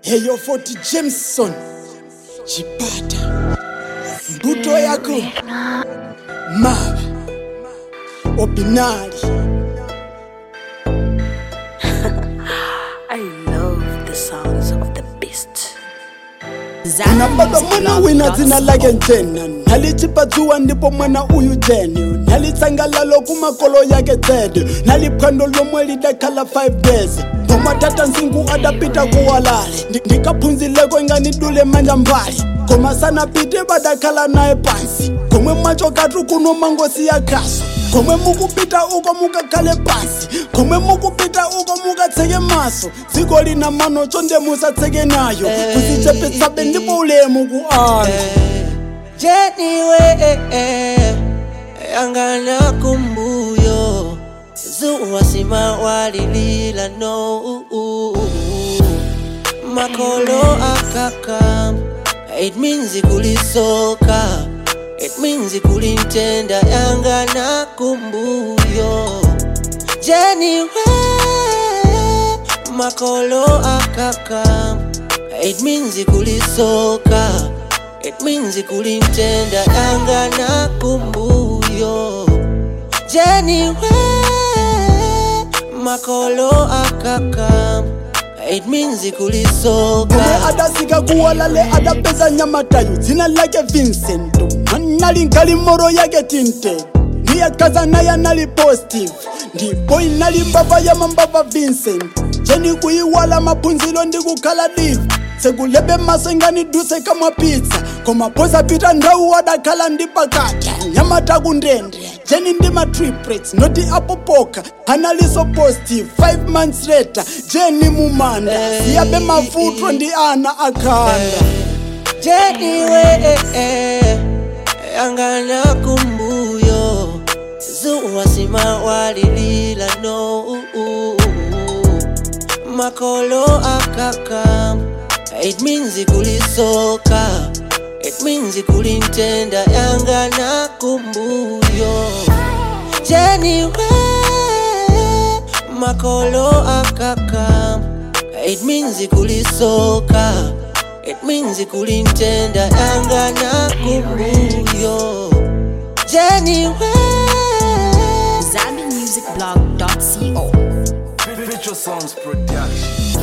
heyo 40 jameson chipata mbuto yako mava obinali I love the sounds of the beast. nababa mwana wina dzina lake njena nalichipatsuwa ndipo mwana uyu jeni nalitsangalalo kumakolo yake tsede naliphwando lomwe lidakhala 5 days pomwe tata nsingu adapita kuwalale Ndi- ndikaphunzileko inganidule manja mbali koma sanapite badakhala naye pansi komwe mwacho katu kuno mangosi ya khaso komwe mukupita uko mukakhale pansi komwe mukupita uko mukatseke maso dziko lina mano chonde musatseke nayo kuzichepetsabe ndipo ulemu ku ana jeniwe yangana kumbuyo zuwa sima walilila no makolo akaka it means kulisoka it means kulintenda yangana kumbuyo jeniwe makolo akaka it means kulisoka it means kulintenda yangana kumbuyo jeniwe makolo akaka it means komwe kulisoka adasika kuwalale adapeza nyamatayo dzina lake vincent manali nkali moro yake tinte ndiyakaza naye anali positive ndipo inali mbava ya mambava vincent jeni kuyiwala maphunzilo ndi kukhala divi sekulebe maso inganiduse kamwa pizza koma posapita ndau adakhala ndi pakata nyamata kundende jeni ndi matriplets noti apopoka analiso positive 5 months later jeni mumanda siyabe mavutwa ndi ana akhanda jeniwe yangana kumbuyo zuwa sima walilila no makolo akaka it means kulisoka it means kulintenda yangana kumbuyo jeniwe makolo akaka it means kulisoka it means kulintenda yangana kumbuyo jeniwe ZambiMusicBlog.co. Virtual Sounds Production.